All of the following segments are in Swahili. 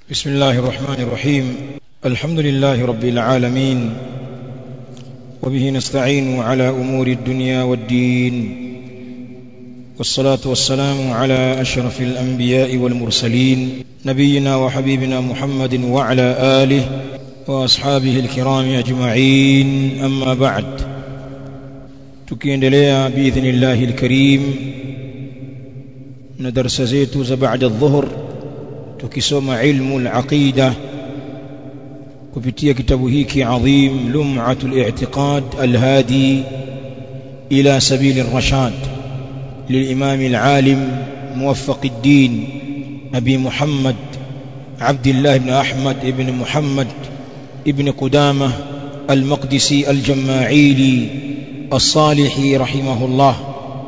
بسم الله الرحمن الرحيم الحمد لله رب العالمين وبه نستعين على أمور الدنيا والدين والصلاة والسلام على أشرف الأنبياء والمرسلين نبينا وحبيبنا محمد وعلى آله وأصحابه الكرام أجمعين أما بعد tukiendelea باذن الله الكريم na darasa zetu za baada dhuhur tukisoma ilmu al-aqida kupitia kitabu hiki adhim lum'atul i'tiqad al-hadi ila sabil ar-rashad للإمام العالم موفق الدين أبي محمد عبد الله بن أحمد بن محمد ابن قدامة المقدسي الجماعيلي الصالحي رحمه الله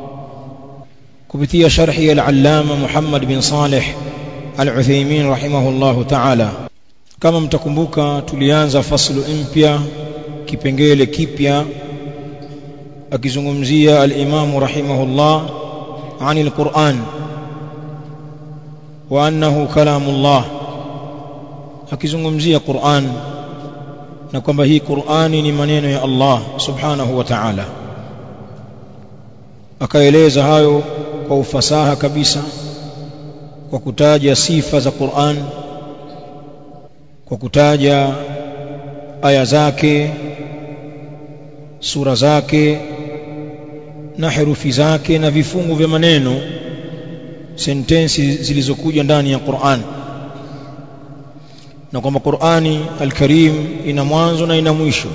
كبتي شرحي العلامة محمد بن صالح العثيمين رحمه الله تعالى kama mtakumbuka tulianza faslu mpya kipengele kipya akizungumzia al-Imam rahimahullah عن القرآن وأنه كلام الله akizungumzia Qur'an na kwamba hii Qur'ani ni maneno ya Allah subhanahu wa ta'ala akaeleza hayo kwa ufasaha kabisa kwa kutaja sifa za Qur'an kwa kutaja aya zake sura zake na herufi zake na vifungu vya maneno sentensi zilizokuja ndani ya Qur'an na kwamba Qur'ani al-Karim ina mwanzo na ina mwisho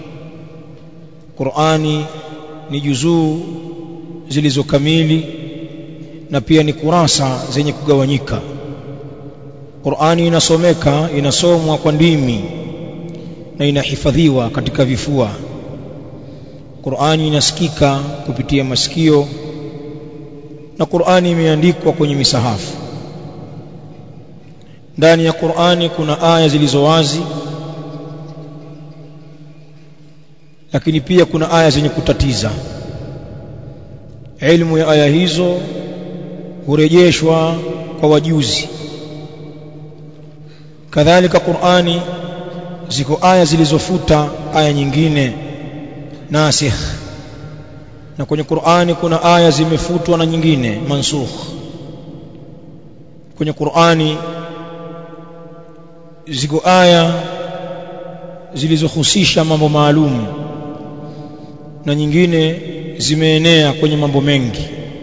Qur'ani ni juzuu zilizokamili na pia ni kurasa zenye kugawanyika Qur'ani inasomeka inasomwa kwa ndimi na inahifadhiwa katika vifua Qur'ani inasikika kupitia masikio na Qur'ani imeandikwa kwenye misahafu ndani ya Qur'ani kuna aya zilizo wazi lakini pia kuna aya zenye kutatiza ilmu ya aya hizo hurejeshwa kwa wajuzi kadhalika Qur'ani ziko aya zilizofuta aya nyingine nasikh na kwenye Qur'ani kuna aya zimefutwa na nyingine mansukh kwenye Qur'ani ziko aya zilizohusisha mambo maalum na nyingine zimeenea kwenye mambo mengi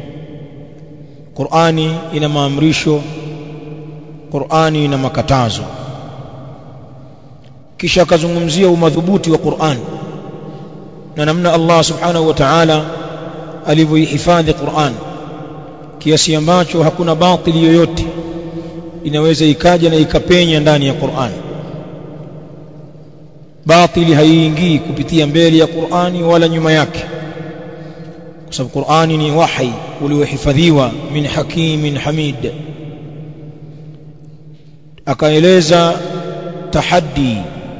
Qur'ani ina maamrisho Qur'ani ina makatazo kisha akazungumzia umadhubuti wa Qur'an na namna Allah subhanahu wa ta'ala alivyoihifadhi Qur'an kiasi ambacho hakuna batili yoyote inaweza ikaja na ikapenya ndani ya Qur'an batili haiingii kupitia mbele ya Qur'ani wala nyuma yake kwa sababu Qur'ani ni wahi uliohifadhiwa min hakimin hamid akaeleza tahaddi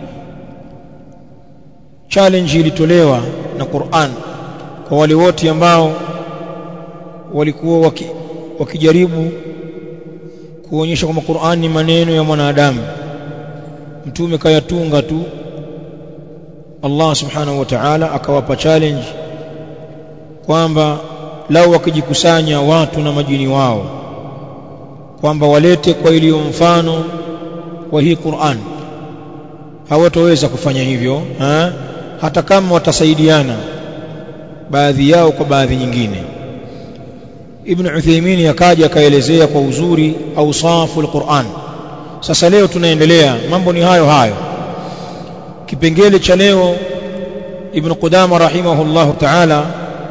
challenge ilitolewa na Qur'an kwa wale wote ambao walikuwa waki, wakijaribu kuonyesha kwamba Qur'an ni maneno ya mwanadamu mtume kayatunga tu Allah subhanahu wa ta'ala akawapa challenge kwamba lao wakijikusanya watu na majini wao kwamba walete kwa iliyo mfano wa hii Qur'an hawatoweza kufanya hivyo ha? hata kama watasaidiana baadhi yao kwa baadhi nyingine Ibn Uthaymeen akaja akaelezea kwa uzuri ausafu al-Qur'an sasa leo tunaendelea mambo ni hayo hayo kipengele cha leo Ibn Qudama rahimahullahu ta'ala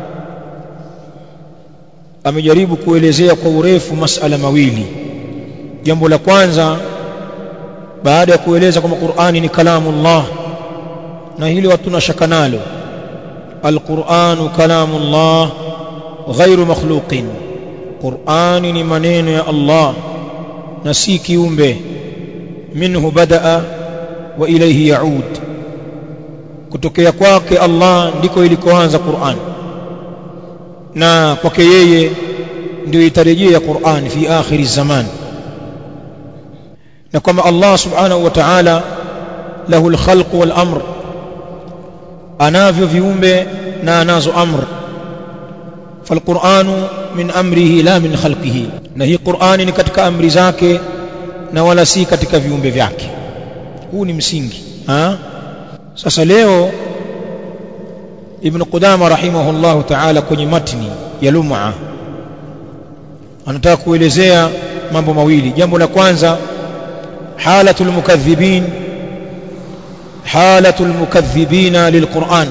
amejaribu kuelezea kwa urefu masala mawili jambo la kwanza baada ya kueleza kwamba Qur'ani ni kalamullah na hili hatuna shaka nalo alquranu kalamullah ghairu makhluqin Qur'ani ni maneno ya Allah na si kiumbe minhu badaa wa ilayhi yaud kutokea kwake Allah ndiko ilikoanza Qur'an na kwake yeye ndio itarejea Qur'an fi akhiri zaman na kwamba Allah subhanahu wa ta'ala lahu al-khalq wal amr anavyo viumbe na anazo amr falquranu min amrihi la min khalqihi na hii qurani ni katika amri zake na wala si katika viumbe vyake huu ni msingi ha? sasa leo ibn qudama rahimahullahu ta'ala kwenye matni ya lum'a anataka kuelezea mambo mawili jambo la kwanza halatul mukaththibin halatul mukaththibina lilquran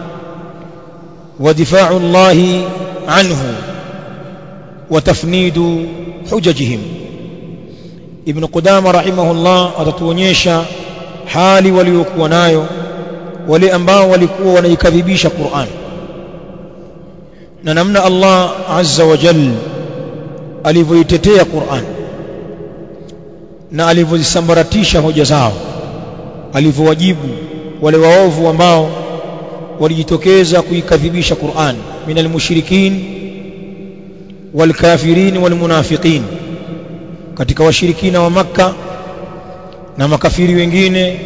ودفاع الله عنه وتفنيد حججهم ابن قدامة رحمه الله atatuonyesha hali waliokuwa nayo wale ambao walikuwa wanaikadhibisha Qur'an na namna Allah azza wa jalla alivyoitetea Qur'an na alivyozisambaratisha hoja zao alivyowajibu wale waovu ambao walijitokeza kuikadhibisha Qur'an min almushrikin walkafirin walmunafiqin katika washirikina wa maka na makafiri wengine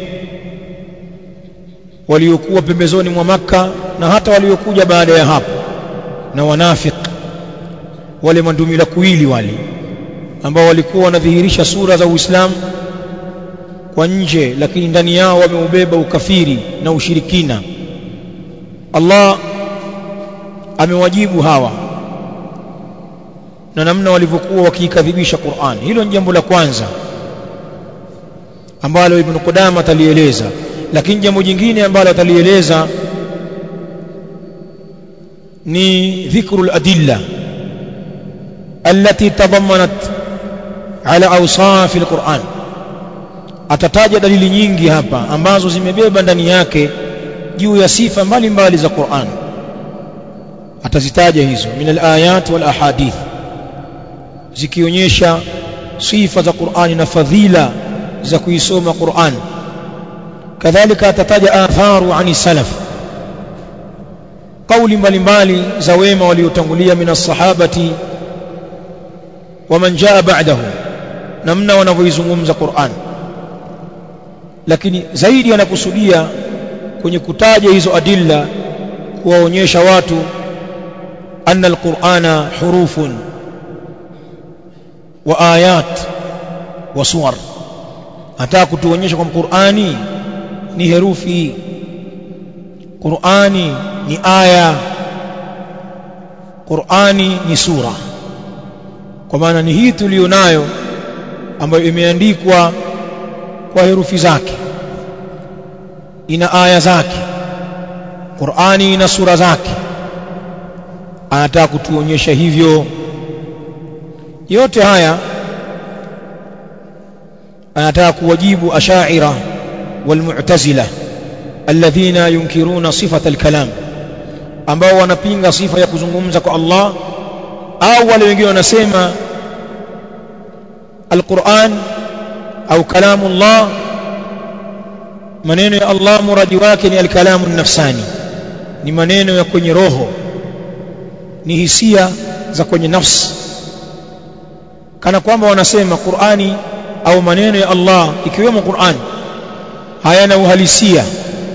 waliokuwa pembezoni mwa maka na hata waliokuja baada ya hapo na wanafik wale mandumila kuili wale ambao walikuwa wanadhihirisha sura za Uislamu kwa nje lakini ndani yao wameubeba ukafiri na ushirikina Allah amewajibu hawa na namna walivyokuwa wakiikadhibisha Qur'an hilo ni jambo la kwanza ambalo Ibn Qudama atalieleza lakini jambo jingine ambalo atalieleza ni dhikru al-adilla التي تضمنت على اوصاف القرآن atataja dalili nyingi hapa ambazo zimebeba ndani yake juu ya sifa mbalimbali za Qur'an atazitaja hizo min al-ayat wal ahadith zikionyesha sifa za Qur'ani na fadhila za kuisoma Qur'an kadhalika atataja atharu ani salaf kauli mbalimbali za wema waliotangulia min as-sahabati wa man jaa ba'dahu namna wanavyoizungumza Qur'an lakini zaidi anakusudia kwenye kutaja hizo adilla kuwaonyesha watu anna alqur'ana hurufun wa ayat wa suwar hata kutuonyesha kwamba Qur'ani ni herufi Qur'ani ni aya Qur'ani ni sura kwa maana ni hii tulionayo ambayo imeandikwa kwa herufi zake ina aya zake Qur'ani ina sura zake anataka kutuonyesha hivyo yote haya anataka kuwajibu ashaira walmu'tazila alladhina yunkiruna sifata alkalam ambao wanapinga sifa ya kuzungumza kwa Allah au wale wengine wanasema alquran au kalamu Allah maneno ya Allah muradi wake ni alkalamu nafsani ni maneno ya kwenye roho ni hisia za kwenye nafsi kana kwamba wanasema Qur'ani au maneno ya Allah ikiwemo Qur'an hayana uhalisia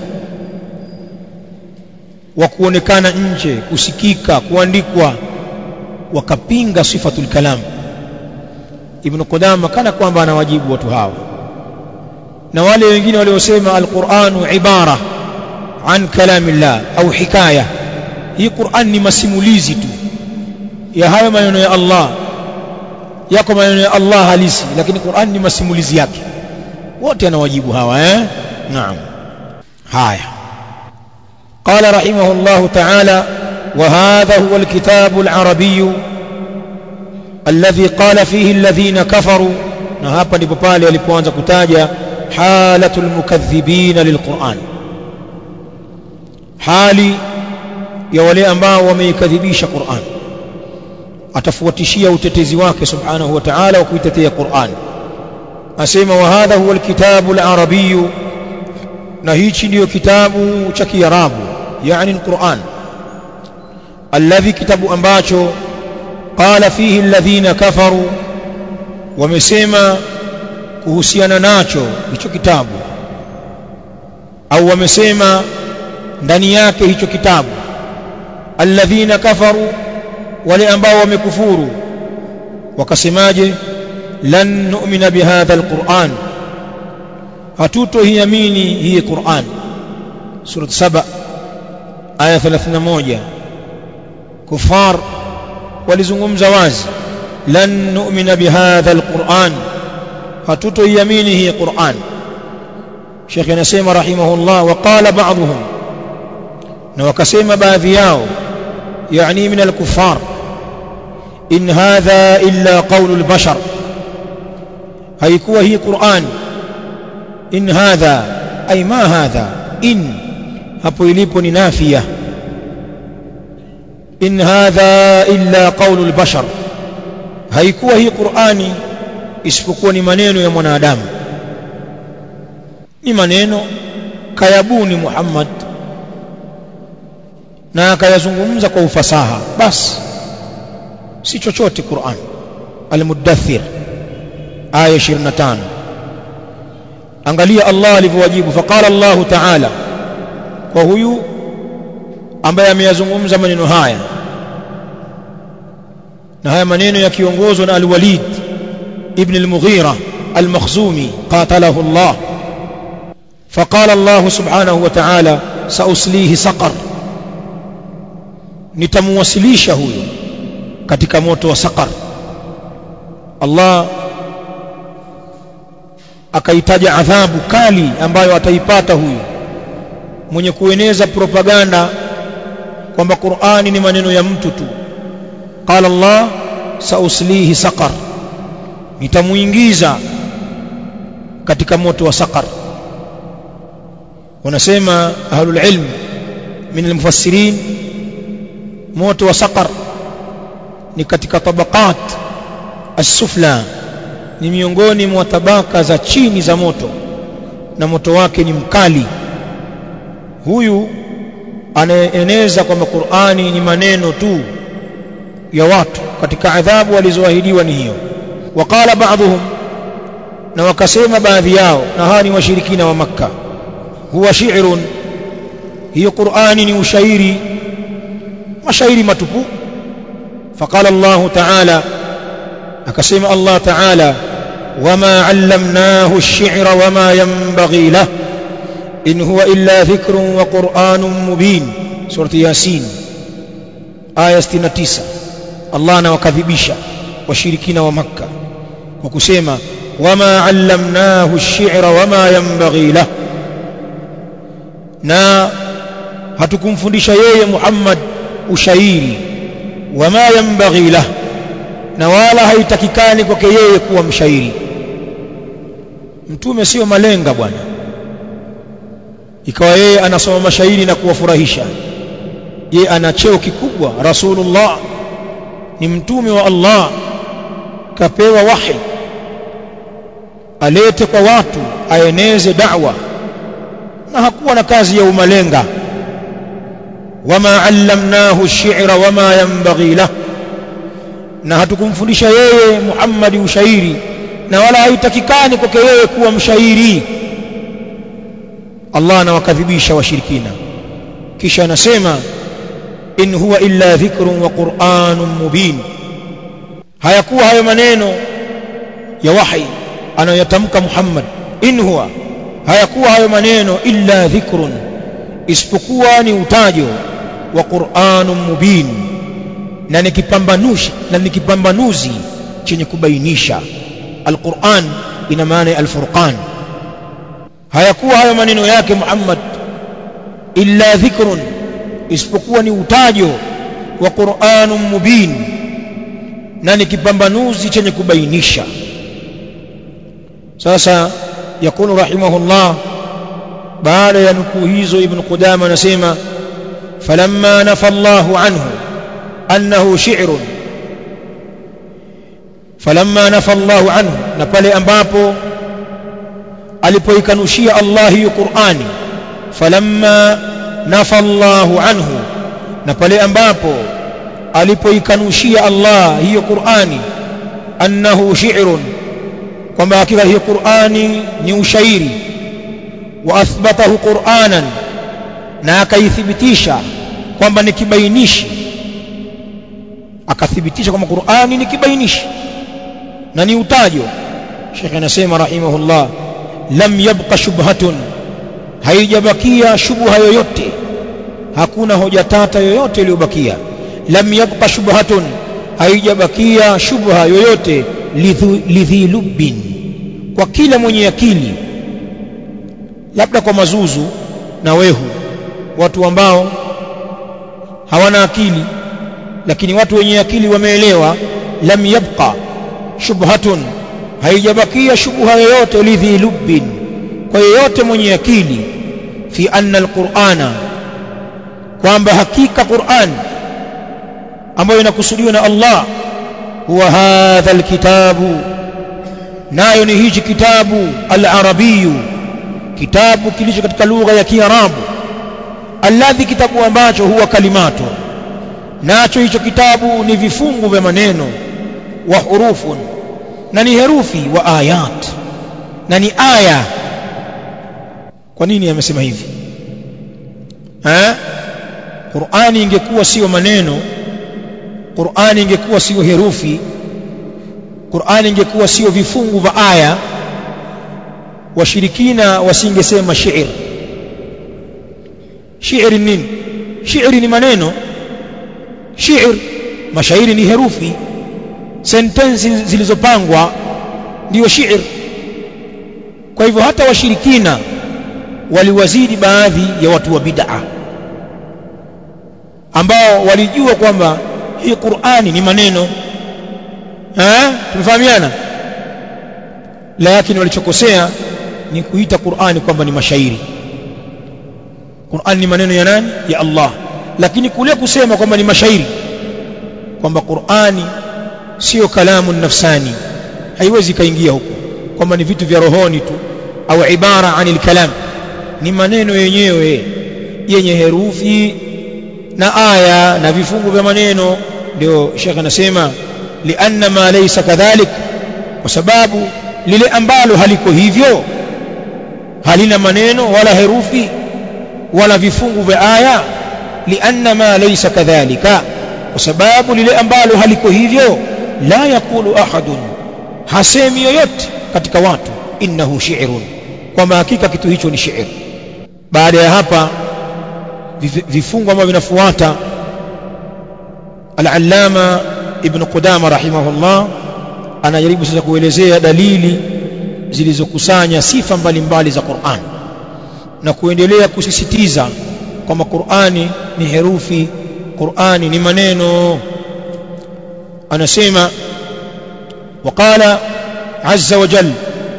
wa kuonekana nje kusikika kuandikwa wakapinga sifatul kalam Ibn Qudama kana kwamba anawajibu watu hawa na wale wengine waliosema alquranu ibara an kalamillah au hikaya hii Qur'an ni masimulizi tu ya hayo maneno ya Allah yako maneno ya Allah halisi lakini Qur'an ni masimulizi yake wote anawajibu hawa eh naam haya قال رحمه الله تعالى وهذا هو الكتاب العربي الذي قال فيه الذين كفروا na hapa ndipo pale alipoanza kutaja halatul mukaththibina lilquran hali ya wale ambao wameikadhibisha Qur'an atafuatishia utetezi wake subhanahu wa ta'ala wa kuitetea Qur'an asema wa hadha huwa alkitabu alarabiy na hichi ndiyo kitabu cha kiarabu yani alquran alladhi kitabu ambacho qala fihi alladhina kafaru wamesema kuhusiana nacho hicho kitabu au wamesema ndani yake hicho kitabu alladhina kafaru wale ambao wamekufuru wakasemaje lan nu'mina bihadha alquran hatutoiamini hii Qur'an sura 7 aya 31 kufar walizungumza wazi lan nu'mina bihadha alquran hatutoiamini hii Qur'an Sheikh anasema rahimahullah wa qala ba'dhum na wakasema baadhi yao yani min al-kuffar in hadha illa qawlu al-bashar haikuwa hii Qur'an in hadha ay ma hadha in hapo ilipo ni nafia in hadha illa qawlu al-bashar haikuwa hii Qur'ani isipokuwa ni maneno ya mwanadamu ni maneno kayabuni Muhammad na akayazungumza kwa ufasaha basi si chochote Qur'an al-Muddathir aya 25 angalia Allah alivyowajibu faqala Allah ta'ala kwa huyu ambaye ameyazungumza maneno haya na haya maneno yakiongozwa na al-Walid ibn al-Mughira al-Makhzumi qatalahu Allah فقال الله سبحانه وتعالى سأسليه سقر nitamwasilisha huyo katika moto wa saqar Allah akaitaja adhabu kali ambayo ataipata huyu mwenye kueneza propaganda kwamba Qur'ani ni maneno ya mtu tu qala Allah sauslihi saqar nitamuingiza katika moto wa saqar wanasema ahlul ilm min almufassirin moto wa saqar ni katika tabaqat as-sufla ni miongoni mwa tabaka za chini za moto na moto wake ni mkali huyu anaeneza kwamba Qur'ani ni maneno tu ya watu katika adhabu walizoahidiwa ni hiyo waqala ba'dhum na wakasema baadhi yao na hawa ni washirikina wa makka huwa shi'run hiyo Qur'ani ni ushairi mashairi matupu faqala Allah ta'ala akasema Allah ta'ala wama 'allamnahu ash-shi'ra wama yanbaghi lahu in huwa illa dhikrun wa qur'anun mubin surati yasin aya 69 Allah anawakadhibisha washirikina wa makka kwa kusema wama 'allamnahu ash-shi'ra wama yanbaghi lahu na hatukumfundisha yeye Muhammad ushairi wama yanbaghi lah na wala haitakikani kwake yeye kuwa mshairi mtume sio malenga bwana ikawa yeye anasoma mashairi na kuwafurahisha ye ana cheo kikubwa rasulullah ni mtume wa Allah kapewa wahi alete kwa watu aeneze da'wa na hakuwa na kazi ya umalenga wama allamnahu ash-shi'ra wama yanbaghi lahu na hatukumfundisha yeye Muhammad ushairi na wala haitakikani kwake yeye kuwa mshairi Allah anawakadhibisha washirikina kisha anasema in huwa illa dhikrun wa qur'anun mubin hayakuwa hayo maneno ya wahi anayotamka Muhammad in huwa hayakuwa hayo maneno illa dhikrun isipokuwa ni utajo wa Qur'anun mubin na ni kipambanushi na ni kipambanuzi chenye kubainisha Al-Qur'an ina maana ya Al-Furqan hayakuwa hayo maneno yake Muhammad illa dhikrun isipokuwa ni utajo wa Qur'anun mubin na ni kipambanuzi chenye kubainisha sasa yakulu rahimahullah baada ya nukuu hizo ibn Qudama anasema falamma nafa Allahu anhu annahu shi'run falamma nafa Allahu anhu na pale ambapo alipoikanushia Allah hiyo Qur'ani falamma nafa Allahu anhu na pale ambapo alipoikanushia Allah hiyo Qur'ani annahu shi'run kwamba hakika hiyo Qur'ani ni ushairi wa athbatahu Qur'anan na akaithibitisha kwamba ni kibainishi akathibitisha kwamba Qur'ani ni kibainishi na ni utajo Sheikh anasema rahimahullah lam yabqa shubhatun haijabakia shubha yoyote hakuna hoja tata yoyote iliyobakia lam yabqa shubhatun haijabakia shubha yoyote lidhi lubbin kwa kila mwenye akili labda kwa mazuzu na wehu watu ambao hawana akili lakini watu wenye akili wameelewa lam yabqa shubhatun haijabakia shubha yoyote lidhi lubbin kwa yeyote mwenye akili fi anna alqur'ana kwamba hakika Qur'an ambayo inakusudiwa na Allah huwa hadha alkitabu nayo ni hichi kitabu al-arabiyu kitabu kilicho katika lugha ya Kiarabu alladhi kitabu ambacho huwa kalimatu nacho hicho kitabu ni vifungu vya maneno wa hurufun na ni herufi wa ayat na ni aya kwa nini amesema hivi eh Qur'ani ingekuwa sio maneno Qur'ani ingekuwa sio herufi Qur'ani ingekuwa sio vifungu vya aya washirikina wasingesema shi'r shi'r nini shi'r ni maneno shi'r mashairi ni herufi sentensi zilizopangwa ndiyo shi'r kwa hivyo hata washirikina waliwazidi baadhi ya watu wa bid'a ambao walijua kwamba hii Qur'ani ni maneno eh tumefahamiana lakini walichokosea ni kuita Qur'ani kwamba ni mashairi Qur'ani ni maneno ya nani ya Allah lakini kule kusema kwamba ni mashairi kwamba Qur'ani sio kalamu nafsani haiwezi kaingia huko kwamba ni vitu vya rohoni tu au ibara anil kalam ni maneno yenyewe yenye herufi na aya na vifungu vya maneno ndio Sheikh anasema lianna ma laysa kadhalik kwa sababu lile ambalo haliko hivyo halina maneno wala herufi wala vifungu vya aya lianna ma laysa kadhalika kwa sababu lile ambalo haliko hivyo la yakulu ahadun hasemi yoyote katika watu innahu shi'run kwamba hakika kitu hicho ni shi'r baada ya hapa vifungu ambavyo vinafuata al-allama ibn qudama rahimahullah anajaribu sasa kuelezea dalili zilizokusanya sifa mbalimbali za Qur'an na kuendelea kusisitiza kwamba Qur'ani ni herufi Qur'ani ni maneno anasema وقال عز وجل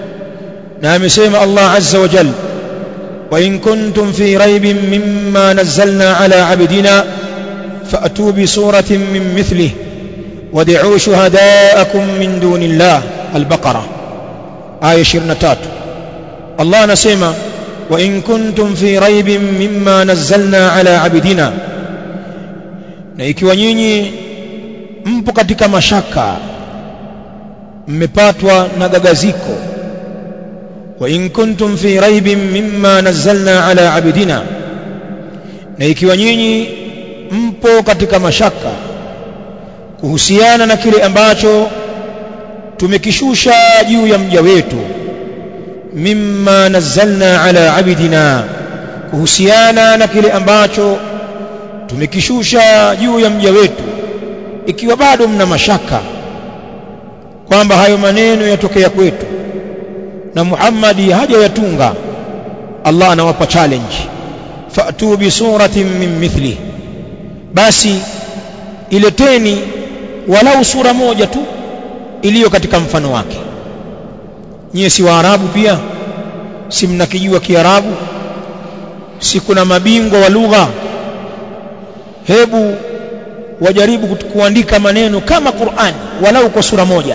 نعم سيما الله عز وجل وإن كنتم في ريب مما نزلنا على عبدنا فأتوا بسورة من مثله ودعوا شهداءكم من دون الله البقرة آية شرنتات الله نسيما وإن كنتم في ريب مما نزلنا على عبدنا na ikiwa nyinyi mpo katika mashaka mmepatwa na gagaziko wa in kuntum fi raibin mimma nazzalna ala abidina na ikiwa nyinyi mpo katika mashaka kuhusiana na kile ambacho tumekishusha juu ya mja wetu mimma nazzalna ala abidina kuhusiana na kile ambacho tumekishusha juu ya mja wetu ikiwa bado mna mashaka kwamba hayo maneno yatokea kwetu na Muhammadi hajayatunga Allah anawapa challenge fa'tu bi suratin min mithli basi ileteni walau sura moja tu iliyo katika mfano wake nyie si waarabu pia si mnakijua kiarabu si kuna mabingwa wa lugha hebu wajaribu kuandika maneno kama Qur'an walau kwa sura moja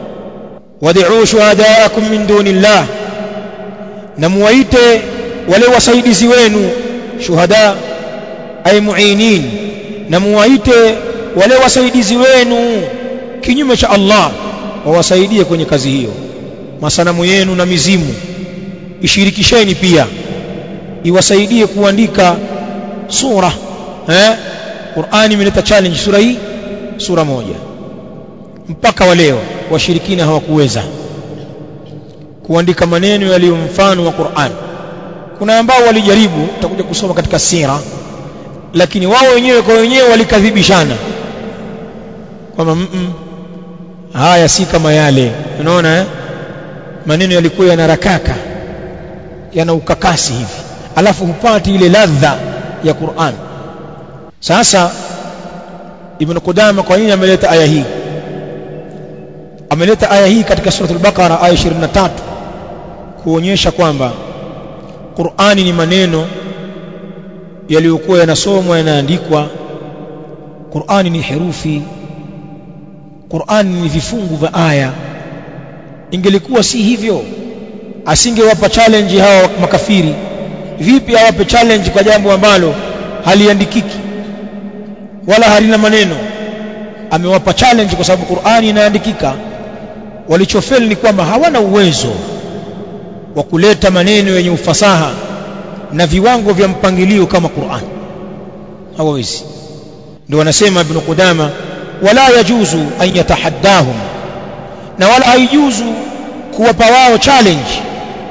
wad'u shuhadaakum min dunillah na muwaite wale wasaidizi wenu shuhada ay muinin na muwaite wale wasaidizi wenu kinyume cha Allah wawasaidie kwenye kazi hiyo masanamu yenu na mizimu ishirikisheni pia iwasaidie kuandika sura eh Qur'ani imeleta challenge sura hii sura moja mpaka wa leo washirikina hawakuweza kuandika maneno yaliyo mfano wa Qur'an kuna ambao walijaribu tutakuja kusoma katika sira lakini wao wenyewe kwa wenyewe walikadhibishana kwamba mm -mm, haya si kama yale unaona eh? maneno yalikuwa yanarakaka yana ukakasi hivi alafu hupati ile ladha ya Qur'an sasa Ibn Qudama kwa nini ameleta aya hii ameleta aya hii katika suratul Baqara aya 23 kuonyesha kwamba Qur'ani ni maneno yaliyokuwa yanasomwa yanaandikwa Qur'ani ni herufi Qur'ani ni vifungu vya aya ingelikuwa si hivyo asingewapa challenge hawa makafiri vipi awape challenge kwa jambo ambalo haliandikiki wala halina maneno amewapa challenge kwa sababu Qur'ani inaandikika walichofeli ni kwamba hawana uwezo wa kuleta maneno yenye ufasaha na viwango vya mpangilio kama Qur'an hawawezi ndio wanasema ibn Qudama wala yajuzu an yatahaddahum na wala haijuzu kuwapa wao challenge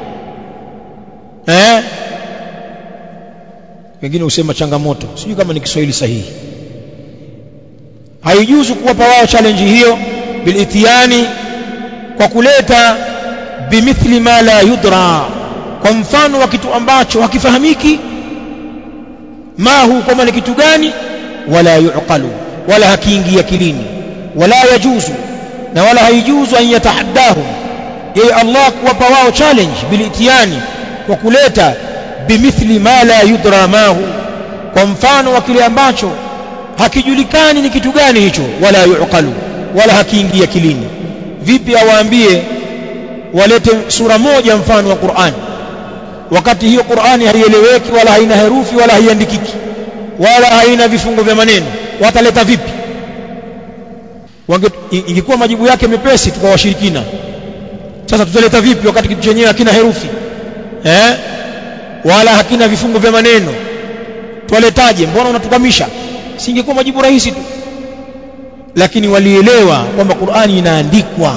eh wengine husema changamoto sijui kama ni Kiswahili sahihi haijuzu kuwapa wao challenge hiyo bilitiani kwa kuleta bimithli ma la yudra kwa mfano wa kitu ambacho hakifahamiki mahu kama ni kitu gani wala yuqalu wala hakiingia kilini wala yajuzu na wala haijuzu an yatahaddahum yeye Allah kuwapa wao challenge bilitiani kwa kuleta bimithli ma la yudra mahu kwa mfano wa kile ambacho hakijulikani ni kitu gani hicho wala yuqalu wala hakiingia kilini vipi awaambie walete sura moja mfano wa Qur'an wakati hiyo Qur'ani haieleweki wala haina herufi wala haiandikiki wala haina vifungo vya maneno wataleta vipi ingekuwa majibu yake mepesi tukawashirikina sasa tutaleta vipi wakati kitu chenyewe hakina herufi eh wala hakina vifungo vya maneno twaletaje mbona unatukamisha singekuwa majibu rahisi tu lakini walielewa kwamba Qur'ani inaandikwa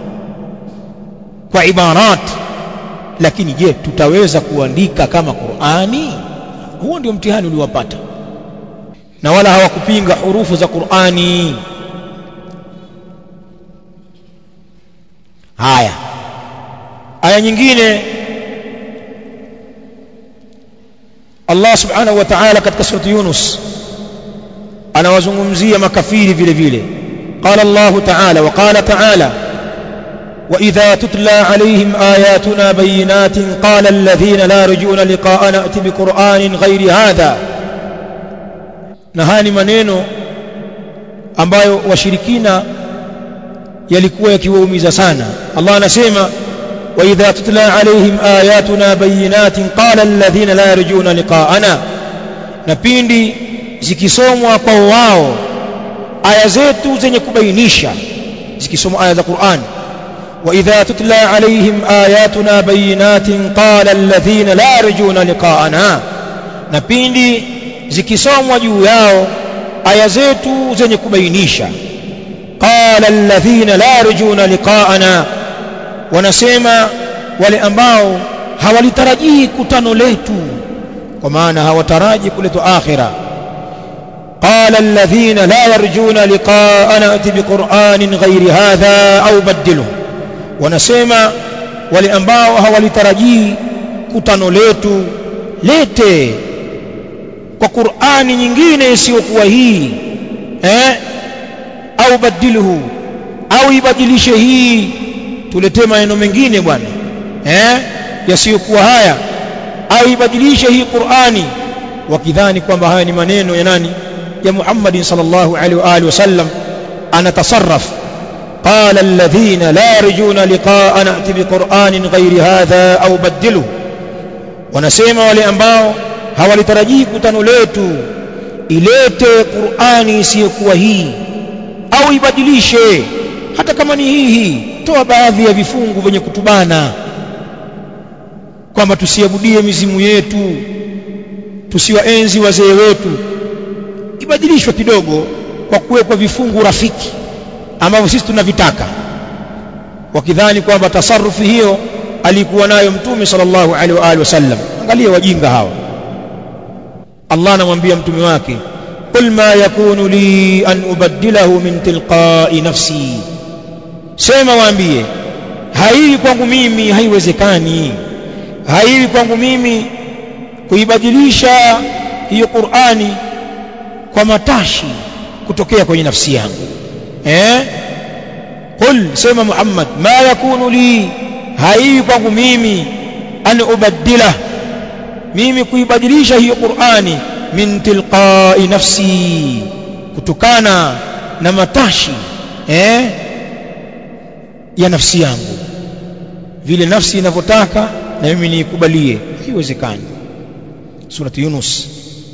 kwa ibarat lakini je tutaweza kuandika kama Qur'ani huo ndio mtihani uliowapata na wala hawakupinga hurufu za Qur'ani haya aya nyingine Allah subhanahu wa ta'ala katika surati Yunus anawazungumzia makafiri vile vile qala Allah ta'ala wa qala ta'ala وإذا تتلى عليهم آياتنا بينات قال الذين لا رجون لقاءنا أتي بقرآن غير هذا نهاني maneno ambayo washirikina yalikuwa yakiwaumiza sana Allah anasema وإذا تتلى عليهم آياتنا بينات قال الذين لا يرجون لقاءنا na pindi zikisomwa kwa wao aya zetu zenye kubainisha zikisomwa aya za Qur'an وإذا تتلى عليهم آياتنا بينات قال الذين لا يرجون لقاءنا na pindi zikisomwa juu yao aya zetu zenye kubainisha qala alladhina la yarjuna liqa'ana wanasema wale ambao hawalitarajii kutano letu kwa maana hawataraji kuletwa akhira قال الذين لا يرجون لقاءنا ائت بقرآن غير هذا أو بدله wanasema wale ambao hawalitarajii kutano letu lete kwa Qur'ani nyingine isiyokuwa hii eh au badiluhu au ibadilishe hii tuletee maneno mengine bwana eh yasiyokuwa haya au ibadilishe hii Qur'ani wakidhani kwamba haya ni maneno ya nani ya Muhammad sallallahu alaihi wa alihi wasallam anatasarraf قال الذين لا يرجون لقاء نأتي بقرآن غير هذا أو بدله wanasema wale ambao hawalitarajii kutano letu ilete Qur'ani isiyokuwa hii au ibadilishe hata kama ni hii hii toa baadhi ya vifungu vyenye kutubana kwamba tusiabudie mizimu yetu tusiwaenzi wazee wetu ibadilishwe kidogo kwa kuwekwa vifungu rafiki ambavyo sisi tunavitaka wakidhani kwamba tasarufi hiyo alikuwa nayo mtume sallallahu alaihi wa alihi wasallam angalia wajinga hawa Allah anamwambia mtume wake qul ma yakunu li an ubaddilahu min tilqa'i nafsi sema waambie haiwi kwangu mimi haiwezekani haiwi kwangu mimi kuibadilisha hiyo Qur'ani kwa matashi kutokea kwenye nafsi yangu eh qul sema Muhammad ma yakunu li haiwi kwangu mimi an ubaddila mimi kuibadilisha hiyo Qur'ani min tilqa'i nafsi kutokana na matashi eh ya nafsi yangu vile nafsi inavyotaka na mimi niikubalie haiwezekani surati Yunus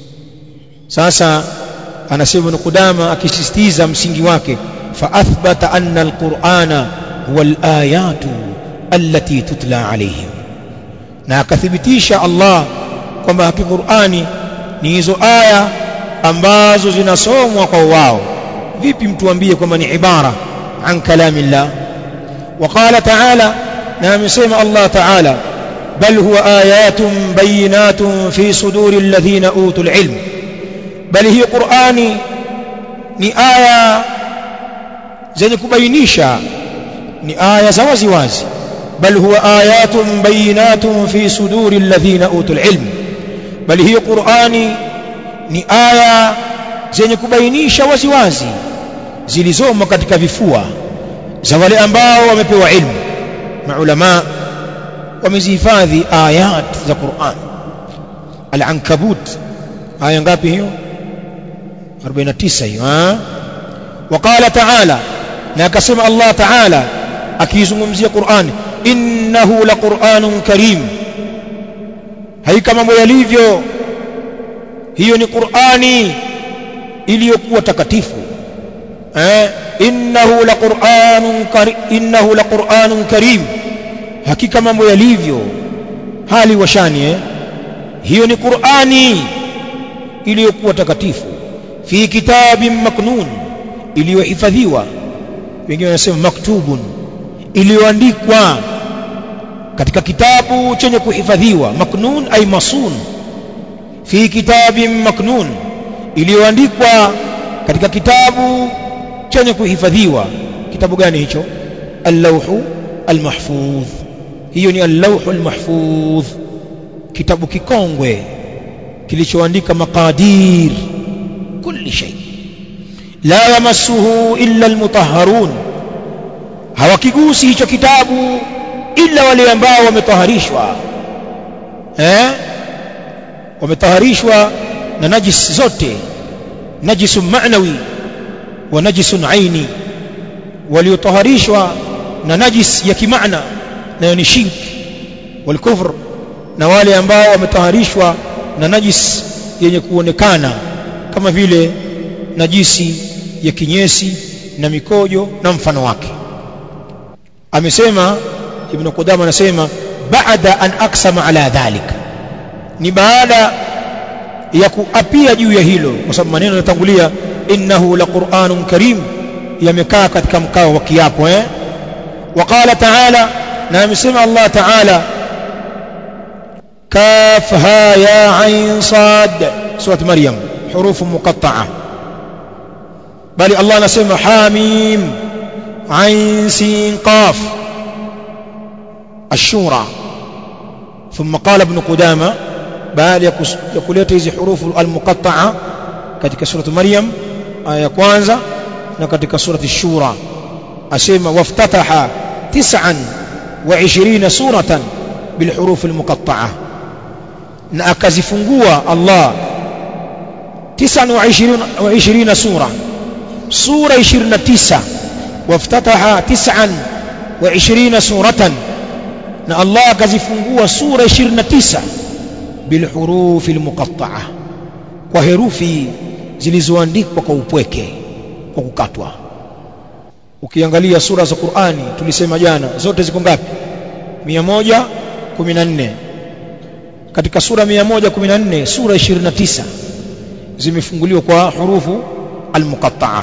sasa anasema Ibn Qudama akisisitiza msingi wake fa athbata anna alqur'ana huwa alayatu allati tutla alayhim na akathibitisha Allah kwamba haki Qur'ani ni hizo aya ambazo zinasomwa kwa wao vipi mtu ambie kwamba ni ibara an kalamillah وقال تعالى نعم يسمى الله تعالى بل هو آيات بينات في صدور الذين أوتوا العلم بل هي قرآني ni aya zenye kubainisha ni aya za wazi wazi bal huwa ayatun bayinatun fi suduri alladhina utul ilm bal hiyo qurani ni aya zenye kubainisha wazi wazi zilizomo katika vifua za wale ambao wamepewa ilmu maulama wamezihifadhi ayat za Qur'an al-ankabut aya ngapi hiyo 49 hiyo ha وقال تعالى na akasema Allah Ta'ala akizungumzia Qur'an innahu laqur'anun karim haika mambo yalivyo hiyo ni Qur'ani iliyokuwa takatifu eh innahu laqur'anun karim innahu laqur'anun karim hakika mambo yalivyo hali washani eh hiyo ni Qur'ani iliyokuwa takatifu fi kitabin maknun iliyohifadhiwa wengine wanasema maktubun iliyoandikwa katika kitabu chenye kuhifadhiwa maknun ay masun fi kitabin maknun iliyoandikwa katika kitabu chenye kuhifadhiwa kitabu gani hicho al-lawhu al-mahfudh hiyo ni al-lawhu al-mahfudh kitabu kikongwe kilichoandika maqadir kulli shay la yamassuhu illa al-mutahharun hawakigusi hicho kitabu illa wale ambao wametaharishwa eh wametaharishwa na najis zote najisun ma'nawi wa najisun aini waliotaharishwa na najis ya kimaana nayo ni shirk wal kufr na wale ambao wametaharishwa na najis yenye kuonekana kama vile najisi ya kinyesi na mikojo na mfano wake amesema ibn Qudama anasema baada an aksama ala dhalik ni baada ya kuapia juu ya hilo kwa sababu maneno yanatangulia innahu laqur'anun karim yamekaa katika mkao wa kiapo eh وقال تعالى na amesema Allah Ta'ala كاف ها يا عين صاد سورة مريم حروف مقطعة بل الله نسمى حاميم عين سين قاف الشورى ثم قال ابن قدامة بل يقول hizi حروف المقطعة katika suratu Maryam aya ya kwanza na katika surati Shura asema waftataha 29 suratan bilhuruf almuqatta'a na akazifungua Allah 29 sura sura 29 waftataha 29 suratan na Allah akazifungua sura 29 bilhuruf almuqatta'a kwa herufi zilizoandikwa kwa upweke kwa kukatwa ukiangalia sura za Qur'ani tulisema jana zote ziko ngapi 114 katika sura 114 sura 29 zimefunguliwa kwa hurufu almuqatta'a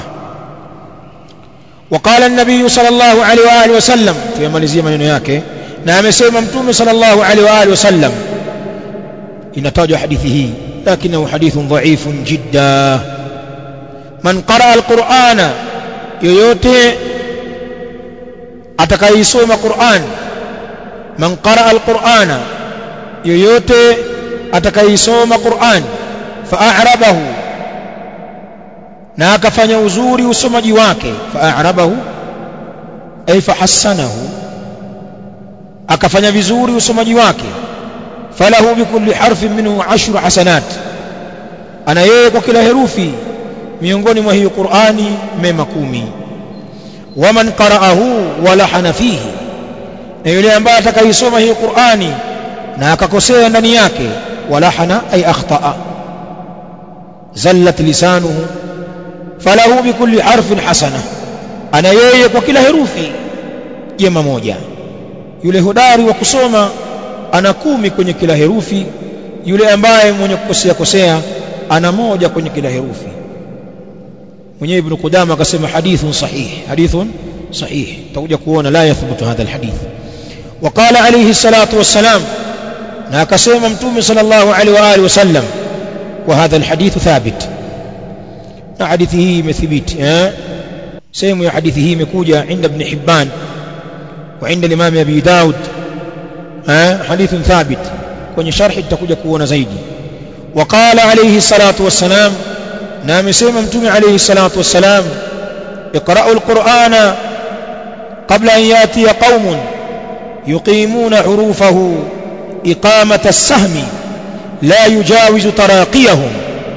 وقال النبي صلى الله عليه واله وسلم tuyamalizia maneno yake na amesema mtume صلى الله عليه واله وسلم inatajwa hadithi hii lakini hadithun dha'ifun jidda man qara alqur'ana yoyote atakayesoma Qur'an man qara alqur'ana yoyote atakayesoma Qur'an fa'arabahu na akafanya uzuri usomaji wake fa'arabahu ay fahassanahu akafanya vizuri usomaji wake falahu bikulli harfin minhu ashru hasanat ana yeye kwa kila herufi miongoni mwa hiyo Qur'ani mema kumi waman qara'ahu walahana fihi na yule ambaye atakayesoma hiyo Qur'ani na akakosea ndani yake walahana ay akhta'a zallat lisanuhu falahu bikulli harfin hasana ana yeye kwa kila herufi jema moja yule hodari wa kusoma ana kumi kwenye kila herufi yule ambaye mwenye kukosea kosea ana moja kwenye kila herufi mwenyewe ibn Qudama akasema hadithun sahih hadithun sahih tutakuja kuona la yathbutu hadha alhadith وقال عليه الصلاة والسلام na akasema mtume sallallahu alaihi wa alihi wasallam wa hadha alhadith thabit na hadithi hii imethibiti eh sehemu ya hadithi hii imekuja inda ibn Hibban wa inda al-Imam Abi Daud eh hadithun thabit kwenye sharhi tutakuja kuona zaidi وقال عليه الصلاة والسلام na amesema mtume عليه الصلاة والسلام اقرأوا القرآن قبل أن يأتي قوم يقيمون حروفه إقامة السهم لا يجاوز تراقيهم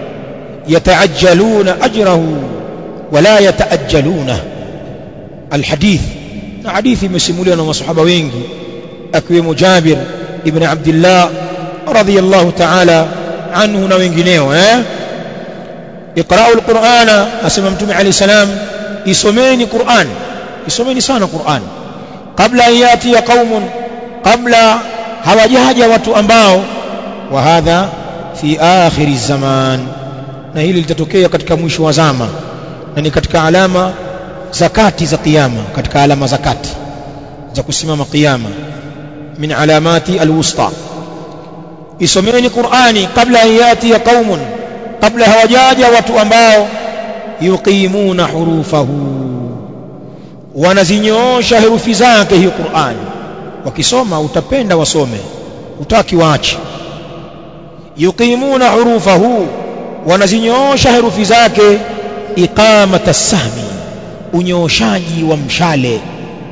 يتعجلون أجره ولا يتأجلونه الحديث حديث مسمولي أنا وصحابة وينجي أكويم جابر ابن عبد الله رضي الله تعالى عنه نوينجينيو eh? اقرأوا القرآن أسمى متومي عليه السلام isomeni Qur'an isomeni sana Qur'an kabla an yati qaumun kabla hawajaja watu ambao wa hadha fi akhir zaman na hili litatokea katika mwisho wa zama na ni katika alama zakati za kiyama katika alama zakati za kusimama kiyama min alamati alwusta isomeni Qur'ani kabla an yati qaumun kabla hawajaja watu ambao yuqimuna hurufahu wanazinyoosha herufi zake hiyo Qur'an wakisoma utapenda wasome utaki waache yuqimuna hurufahu wanazinyoosha herufi zake iqamata sahmi unyooshaji wa mshale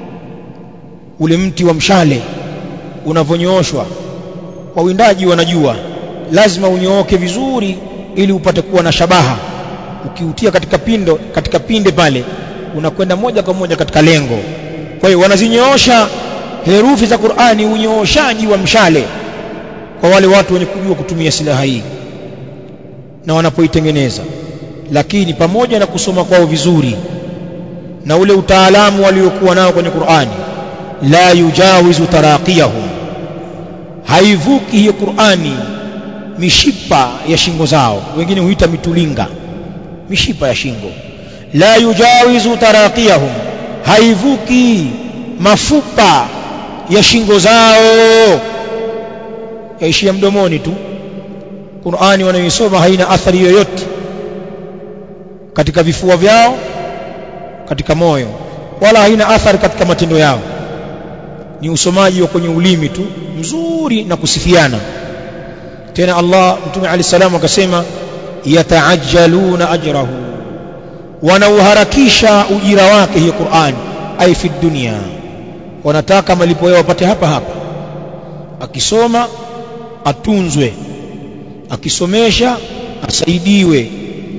ule mti wa mshale unavonyooshwa wawindaji wanajua lazima unyooke vizuri ili upate kuwa na shabaha ukiutia katika pindo katika pinde pale unakwenda moja kwa moja katika lengo kwa hiyo wanazinyoosha herufi za Qur'ani unyooshaji wa mshale kwa wale watu wenye kujua kutumia silaha hii na wanapoitengeneza lakini pamoja na kusoma kwao vizuri na ule utaalamu waliokuwa nao kwenye Qur'ani la yujawizu taraqiyahum haivuki hiyo Qur'ani mishipa ya shingo zao wengine huita mitulinga mishipa ya shingo la yujawizu taraqiyahum haivuki mafupa ya shingo zao yaishia mdomoni tu Qur'ani wanayoisoma haina athari yoyote katika vifua vyao katika moyo wala haina athari katika matendo yao ni usomaji wa kwenye ulimi tu mzuri na kusifiana tena Allah mtume ali salam akasema yataajjaluna ajrahu wanauharakisha ujira wake hiyo Qur'an ai fi dunia wanataka malipo yao wapate hapa hapa akisoma atunzwe akisomesha asaidiwe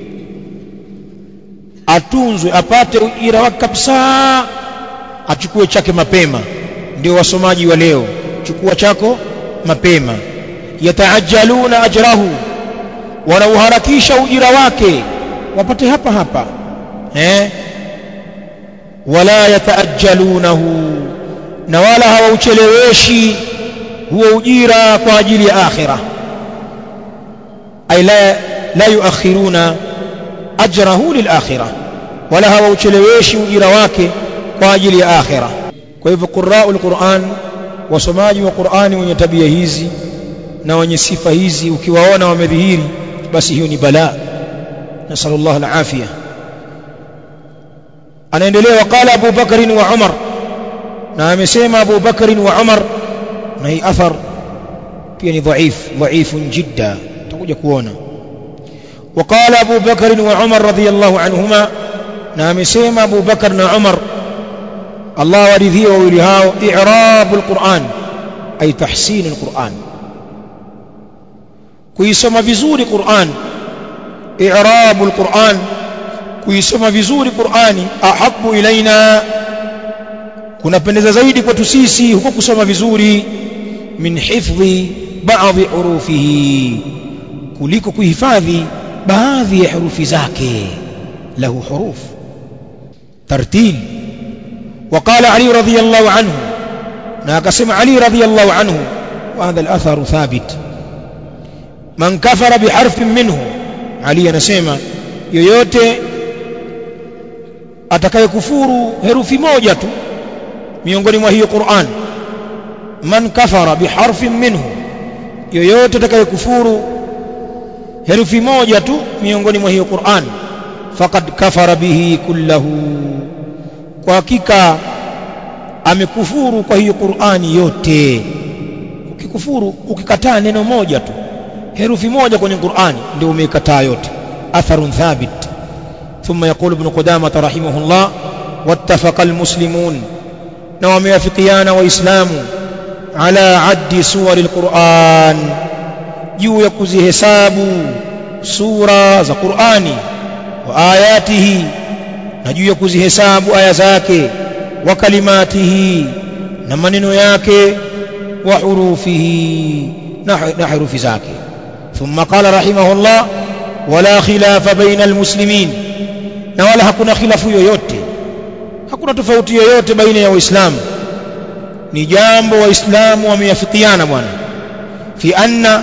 atunzwe apate ujira wake kabisa achukue chake mapema ndio wasomaji wa leo chukua chako mapema yataajaluna ajrahu wanauharakisha ujira wake wapate hapa hapa eh wala yataajjalunahu na wala hawaucheleweshi huo ujira kwa ajili ya akhira ay la la yuakhiruna ajrahu lilakhira wala hawaucheleweshi ujira wake kwa ajili ya akhira kwa hivyo qurraul quran wasomaji wa qurani wenye tabia hizi na wenye sifa hizi ukiwaona wamedhihiri basi hiyo ni balaa nasallallahu alafia anaendelea waqala Abu Bakr wa Umar na amesema Abu Bakr wa Umar na hii athar pia ni dhaif dhaifun jidda tutakuja kuona وقال أبو بكر وعمر رضي الله عنهما نعم سيما أبو بكر وعمر الله ورثيه وولهاه إعراب القرآن أي تحسين القرآن kuisoma vizuri Qur'an i'rabu al-Qur'an kuisoma vizuri Qur'ani ahabu ilaina kunapendeza zaidi kwetu sisi huko kusoma vizuri min hifdhi baadhi hurufihi kuliko kuhifadhi baadhi ya herufi zake lahu huruf tartil وقال علي رضي الله عنه ناقسم علي رضي الله عنه وهذا الأثر ثابت man kafara biharfin minhu ali anasema yoyote atakayekufuru herufi moja tu miongoni mwa hiyo Qur'an man kafara biharfin minhu yoyote atakayekufuru herufi moja tu miongoni mwa hiyo Qur'an faqad kafara bihi kullahu kwa hakika amekufuru kwa hiyo Qur'ani yote ukikufuru ukikataa neno moja tu herufi moja kwenye Qur'ani ndio umeikataa yote atharun thabit ثم يقول ابن قدامة رحمه الله واتفق المسلمون نوم يفقيان وإسلام على عد سور القرآن juu ya kuzihesabu sura za Qur'ani wa ayatihi na juu ya kuzihesabu aya zake wa kalimatihi na maneno yake wa hurufihi na herufi zake ثم قال رحمه الله ولا خلاف بين المسلمين na wala hakuna khilafu yoyote hakuna tofauti yoyote baina ya waislamu ni jambo waislamu wameafikiana bwana fi anna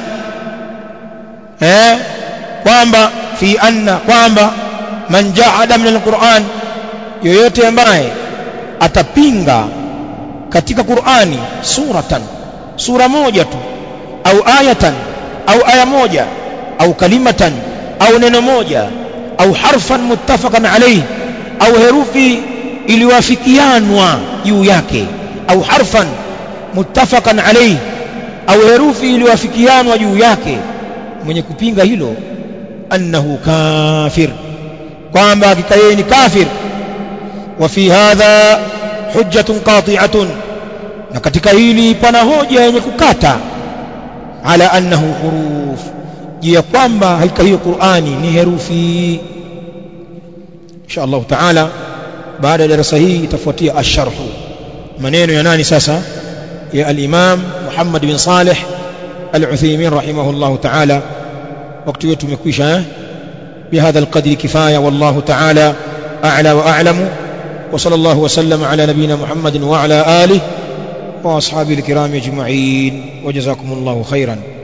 eh kwamba fi anna kwamba man jahada min alquran yoyote ambaye atapinga katika Qur'ani suratan sura moja tu au ayatan au aya moja au kalimatan au neno moja au harfan muttafaqan alayhi au herufi iliwafikianwa juu yake au harfan muttafaqan alayhi au herufi iliwafikianwa juu yake mwenye kupinga hilo annahu kafir kwamba hakika yeye ni kafir wa fi hadha hujjatun qati'atun na katika hili pana hoja yenye kukata ala annahu huruf juu ya kwamba hakika hiyo Qur'ani ni herufi insha Allah taala baada ya darasa hii itafuatia asharhu maneno ya nani sasa ya al-Imam Muhammad bin Saleh al-Uthaymeen rahimahullah taala wakati wetu umekwisha eh بهذا القدر كفاية والله تعالى أعلى وأعلم وصلى الله وسلم على نبينا محمد وعلى آله وأصحابه الكرام أجمعين وجزاكم الله خيرا